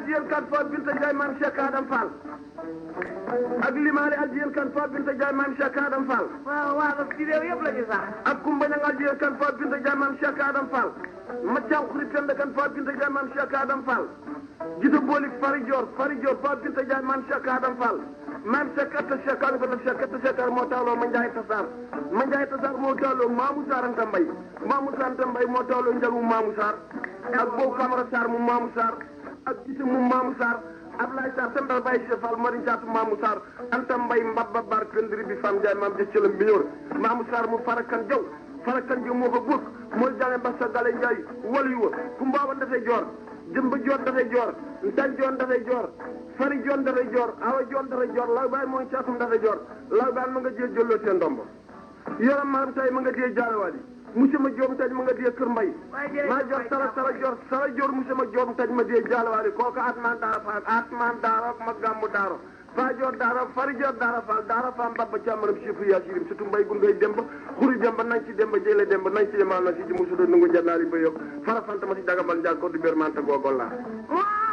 addiyen kan fo binta Ndiaye maam Cheikh Adam Fall ak limaale addiyen kan fo binta Ndiaye maam Cheikh Adam Fall waaw waaw ci réew yëpp la ñu sax. ak kumba ñang addiyen kan fo binta Ndiaye maam Cheikh Adam Fall maccaw xurit penda kan fo binta Ndiaye maam Cheikh Adam Fall jita boolik fari Dior fari Dior fo binta Ndiaye maam Cheikh Adam Fall maam Cheikh atta Cheikh Adam ko Cheikh atta Cheikh moo tawloo ma Ndiaye Tassar ma Ndiaye Tassar moo tawloo Mamou Sarr Anta Mbaye Mamou Sarr Anta Mbaye moo tawloo njagu Mamou Sarr ak boobu Camara Sarr mu Mamou Sarr ak gise mu Mamou Sarr Ablaye Sarr sendal Baye Cheikh Fall mari caatu Mamou Sarr Anta Mbaye mbabba bar pendri bi fam Ndiaye maam jëcëlam bi ñor Mamou Sarr mu farakan jaw farakan jaw moo ko góog mooy jale Mbassa Gale Ndiaye walu wa ku mbaaban dafay joor jëmba joon dafay joor ntan joon dafay joor fari joon dafay joor awa joon dafay joor law baay mooy caatum dafay joor law baay ma nga jee jëlloo seen ndombo yoram maam tay ma nga jee jaarawaali monsieur ma joom taj ma nga jee kër mbay maa joor sara sara joor sara joor monsieur ma joom taj ma jee jaarawaali kooku atman daara faal atman daara ma gàmmu daaro faa joor daara fari joor daara faal daara faam mbabba càmmaram sifu yaa sirim surtout mbay gu ngay demba xuri demba nañ ci demba jële demba nañ ci yemal na si ji musudo nungu jannaari ba yokk fara fanta ma si dagambal njaag ko du bér manta googol laa